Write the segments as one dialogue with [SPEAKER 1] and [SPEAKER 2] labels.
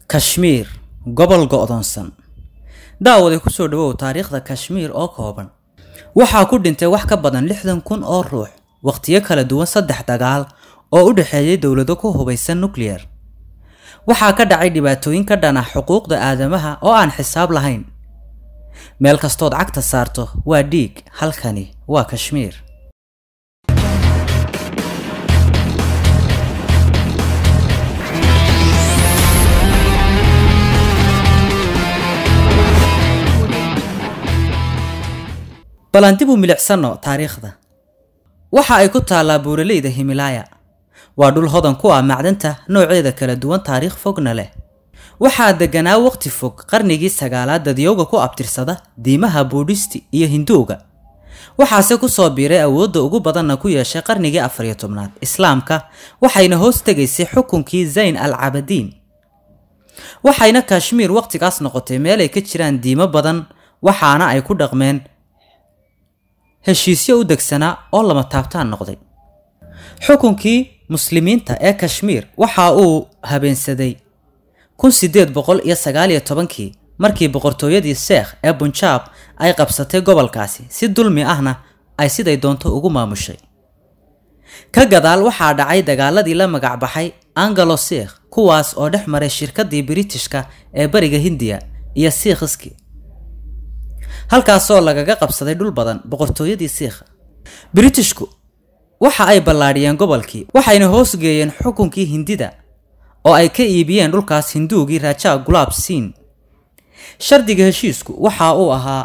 [SPEAKER 1] kashmiir gobol go'doonsan daawaday ku soo dhawow taariikhda kashmiir oo kooban waxaa ku dhintay wax ka badan lixdan kun oo ruux wakhtiyo kala duwan saddex dagaal oo u dhexeeyay dowlado ku hubaysan nuclear waxaa ka dhacay dhibaatooyin ka dhan ah xuquuqda aadamaha oo aan xisaab lahayn meel kastood cagta saarto waa dhiig halkani waa kashmiir balan dib u milicsano taariikhda waxa ay ku taallaa buuraleyda himilaya waa dhul hodan ku ah macdanta nooceeda kala duwan taariikh fogna leh waxaa deganaa waqti fog qarnigii sagaalaad dadyowga ku abtirsada diimaha buudhisti iyo hinduuga waxaase ku soo biiray awoodda ugu badanna ku yeeshay qarnigii afariyo tobnaad islaamka waxayna hoos tegaysay xukunkii zayn al cabadiin waxayna kashmiir waqtigaas noqotay meel ay ka jiraan diimo badan waxaana ay ku dhaqmeen heshiisyo u degsanaa oo lama taabtaan noqday xukunkii muslimiinta ee kashmiir waxa uu habeensaday kun sideed boqol iyo sagaaliyo tobankii markii boqortooyadii sheekh ee bunjaab ay qabsatay gobolkaasi si dulmi ahna ay siday doonto ugu maamushay ka gadaal waxaa dhacay dagaaladii la magacbaxay angalo sikh kuwaas oo dhex maray shirkadii biritishka ee bariga hindiya iyo siikhiski halkaasoo lagaga qabsaday dhul badan boqortooyadii siikha biritishku waxa ay ballaadhiyeen gobolkii waxayna hoosgeeyeen xukunkii hindida oo ay ka iibiyeen dhulkaas hinduugii raajaa gulaab siin shardiga heshiisku waxa uu ahaa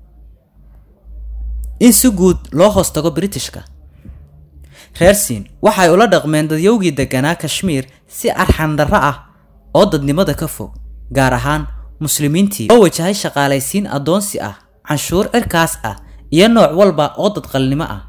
[SPEAKER 1] in si guud loo hoos tago biritishka reer siin waxay ula dhaqmeen dadyowgii deganaa kashmiir si arxandarro ah oo dadnimada ka fog gaar ahaan muslimiintii oo wajahay shaqaalaysiin addoonsi ah canshuur cirkaas ah iyo nooc walba oo dadqalnimo ah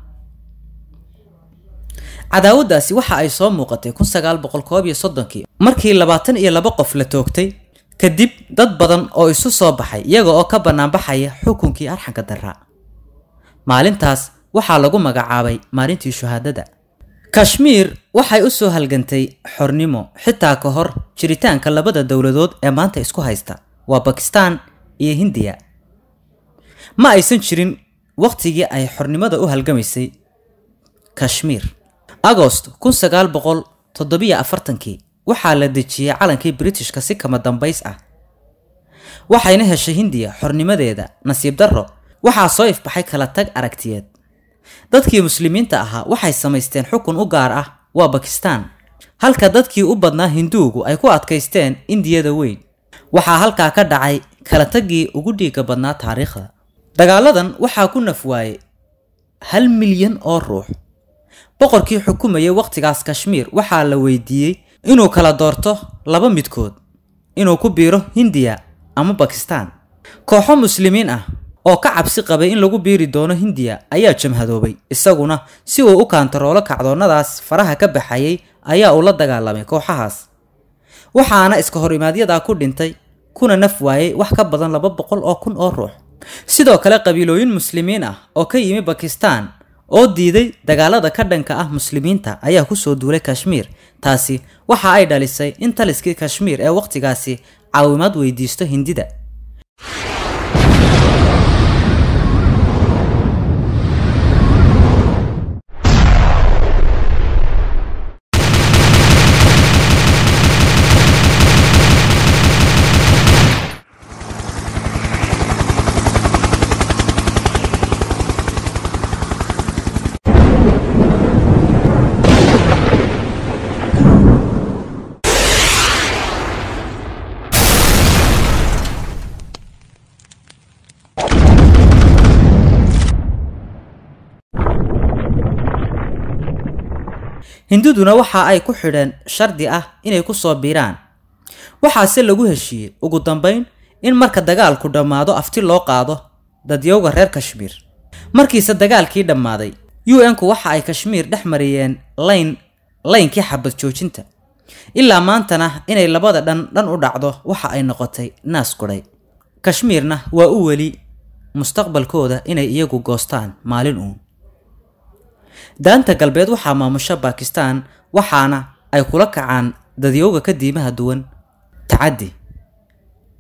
[SPEAKER 1] cadaawaddaasi waxa ay soo muuqatay kun sagaal boqol koob iyo soddonkii markii labaatan iyo laba qof la toogtay kadib dad badan oo isu soo baxay iyaga oo ka bannaanbaxaya xukunkii arxanka darra maalintaas waxaa lagu magacaabay maalintii shuhaadada kashmiir waxay u soo halgantay xornimo xitaa ka hor jiritaanka labada dowladood ee maanta isku haysta waa bakistaan iyo hindiya ma aysan jirin wakhtigii ay xornimada u halgamaysay kashmiir agost kun sagaal boqol toddobiyo afartankii waxaa la dejiyey calankii britishka si kama dambays ah waxayna heshay hindiya xornimadeeda nasiib darro waxaa soo ifbaxay kala tag aragtiyeed dadkii muslimiinta ahaa waxay samaysteen xukun u gaar ah waa bakistaan halka dadkii u badnaa hinduugu ay ku adkaysteen indiyada weyn waxaa halkaa ka dhacay kala taggii ugu dhiiga badnaa taariikhda dagaaladan waxaa ku naf waayey hal milyan oo ruux boqorkii xukumayay wakhtigaas kashmiir waxaa la weydiiyey inuu kala doorto laba midkood inuu ku biiro hindiya ama bakistaan kooxo muslimiin ah oo ka cabsi qabay in lagu biiri doono hindiya ayaa jamhadoobay isaguna si uu u kaantaroolo kacdoonnadaas faraha ka baxayay ayaa uu la dagaalamay kooxahaas waxaana iska hor imaadyadaa ku dhintay kuna naf waayey wax ka badan laba boqol oo kun oo ruux sidoo kale qabiilooyin muslimiin ah oo ka yimi bakistaan oo diiday dagaalada ka dhanka ah muslimiinta ayaa kusoo duulay kashmiir taasi waxa ay dhalisay in taliskii kashmiir ee wakhtigaasi caawimaad weydiisto hindida hinduduna waxa ay ku xidheen shardi ah inay ku soo biiraan waxaase lagu heshiiyey ugu dambayn in marka dagaalku dhammaado afti loo qaado dadyowga reer kashmiir markiise dagaalkii dhammaaday u n-ku waxa ay kashmiir dhex mariyeen layn laynkii xabad joojinta ilaa maantana inay labada dhan dhan u dhacdo waxa ay noqotay naas gudhay kashmiirna waa u weli mustaqbalkooda inay iyagu goostaan maalin uun daanta galbeed waxaa maamusha bakistaan waxaana ay kula kacaan dadyowga ka diimaha duwan tacaddi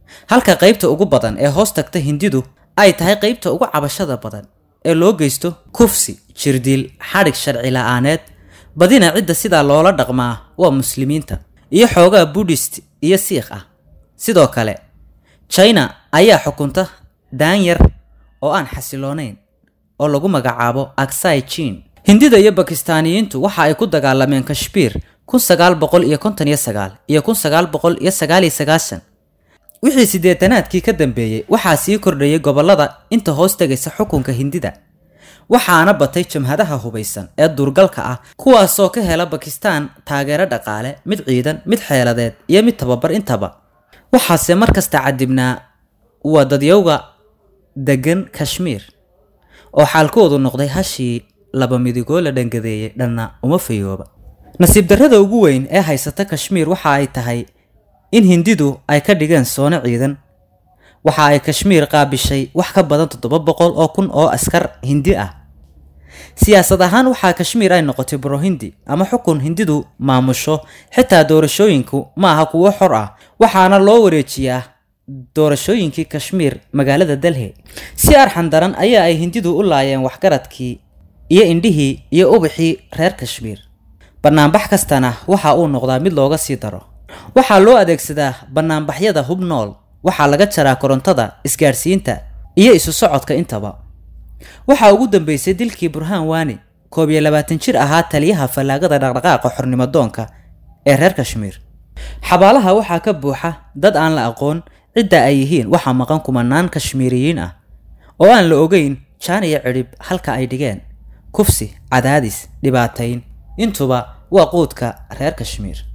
[SPEAKER 1] halka qaybta ugu badan ee hoos tagta hindidu ay tahay qaybta ugu cabashada badan ee loo geysto kufsi jirdiil xadhig sharci la-aaneed badina cidda sidaa loola dhaqmaa waa muslimiinta iyo xoogaa buddhist iyo siikh ah sidoo kale china ayaa xukunta daanyar oo aan xasiloonayn oo lagu magacaabo aksai jin hindida iyo bakistaaniyiintu waxa ay ku dagaalameen kashmiir kun sagaal boqol iyo konton iyo sagaal iyo kun sagaal boqol iyo sagaal iyo sagaashan wixii siddeetanaadkii ka dambeeyey waxaa sii kordhayay gobollada inta hoos tegaysa xukunka hindida waxaana batay jamhadaha hubaysan ee duurgalka ah kuwaasoo ka hela bakistaan taageero dhaqaale mid ciidan mid xeeladeed iyo mid tababar intaba waxaase mar kasta cadibnaa waa dadyowga degan kashmiir oo xaalkoodu noqday hashii laba midigoo la dhangadeeyey dhanna uma fayooba nasiib darrada ugu weyn ee haysata kashmiir waxa ay tahay in hindidu ay ka dhigeen soono ciidan waxa ay kashmiir qaabishay wax ka badan toddoba boqol oo kun oo askar hindi ah siyaasad ahaan waxaa kashmiir ay noqotay burohindi ama xukun hindidu maamusho xitaa doorashooyinku ma aha kuwo xor ah waxaana loo wareejiyaa doorashooyinkii kashmiir magaalada delhi si arxan daran ayaa ay hindidu u laayeen waxgaradkii iyo indhihii iyo ubaxii reer kashmiir banaanbax kastana waxa uu noqdaa mid looga sii daro waxaa loo adeegsadaa banaanbaxyada hub nool waxaa laga jaraa korontada isgaadhsiinta iyo isu socodka intaba waxaa ugu dambeysay dilkii burhaan waani koob iyo labaatan jir ahaa taliyaha fallaagada dhaqdhaqaaqa xornimodoonka ee reer kashmiir xabaalaha waxaa ka buuxa dad aan la aqoon cidda ay yihiin waxaa maqan kumanaan kashmiiriyiin ah oo aan la ogeyn jaan iyo cidhib halka ay dhigeen kufsi cadaadis dhibaatayn intuba waa quudka reer kashmiir